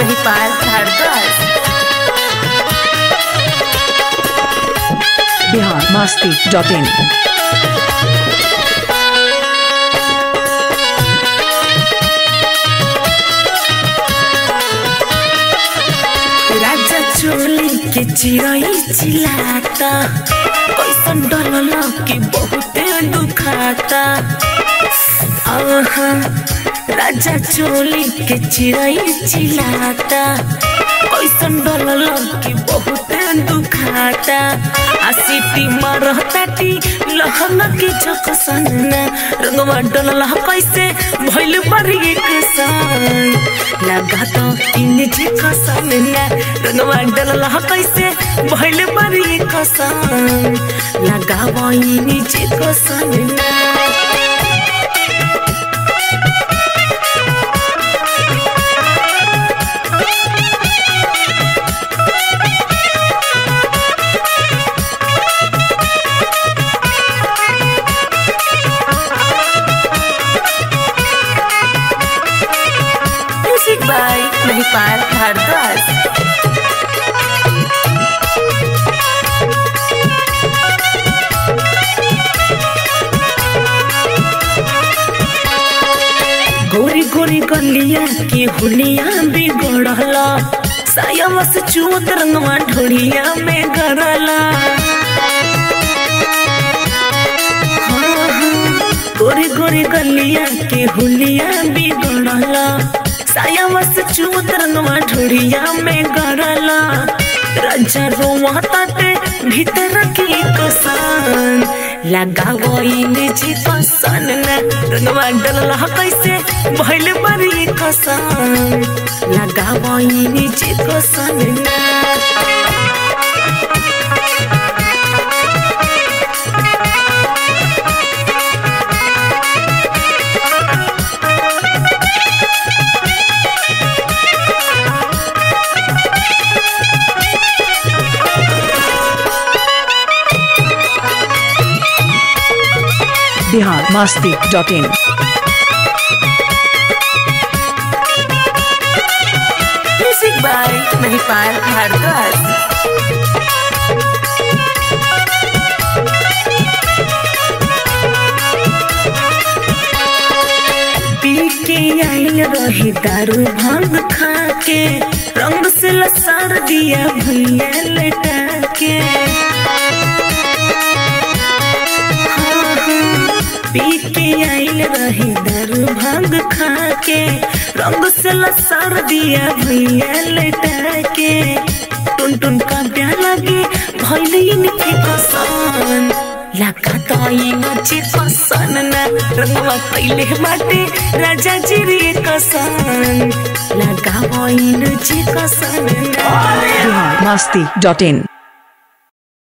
Mahipal Bhardwaj. Bihar Masti dot in राजा चोली के चिड़ई चिल्लाता कैसन डलल कि बहुते दुखाता आहा राजा चोली के चिड़ई चिल्लाता कैसन डलल कि बहुते दुखाता आ सीटी मारताटी लहंगा के चकसन रंगवा डलल कैसे भइल बारी एक सन लगा तो इन जे कसन ना रंगवा डलल कैसे भइल बारी एक सन लगा इन जे कसन ना Music by Mahipal Bhardwaj. गोरी गोरी गलिया के हुलिया बिगड़ला साया से चूत रंगवा ढोड़िया में गड़ला हाँ, हाँ, गोरी गोरी गलिया के हुलिया बिगड़ला साया से चूत रंगवा ढोड़िया में गड़ला राजा रोवा ताते भीतर की कसान लगावो इने जी कसन न रंगवा डलला कैसे भइल बरी कसान लगावो इने जी कसन न Bihar Masti dot in music by Mahipal Bhardwaj पी के आइल रही दारू भांग खा के रंग से लसार दिया भैया लटा के हाँ, हाँ, पी के आइल रही दारू भांग खा के रंग से लसार दिया भैया लटा के टुन टुन का ब्याह लगे भैल इनके कसान लगा तो इनचे कसान ना रंगवा कैले बाटे राजा जी रे कसान लगा इनचे कसान ना बिहार मस्ती डॉट इन